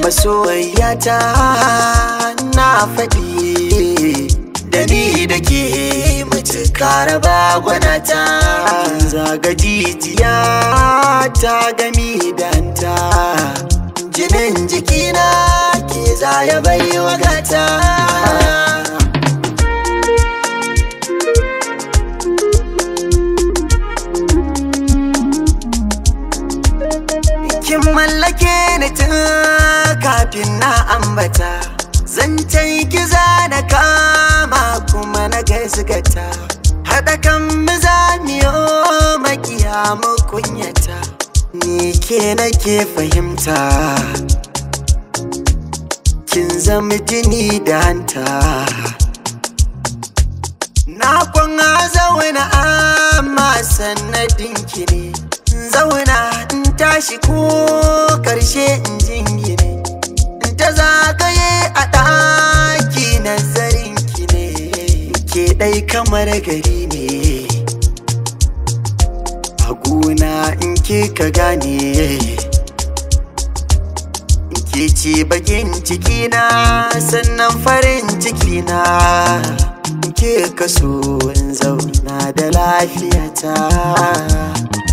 masoyata na faɗi da ni da ke mutukar bagwanata zaga jijiya ta gami danta jinin jikina ke zaya bai wagata kin mallake ni tun kafin na ambata zancen kiza na kama kuma na gaisgata haɗa kan mizamiyo makiya mu kunyata ni ke nake fahimta kin zama jini da hanta na kwana zauna amma sannadin ki ne zauna in tashi ko karshe in jingine in ta zagaye a ɗaki nazarin ki ne ke ɗai kamar gari ne a gona in ke ka gane ke ce bakin cikina sannan farin cikina ke kaso in zauna da lafiyata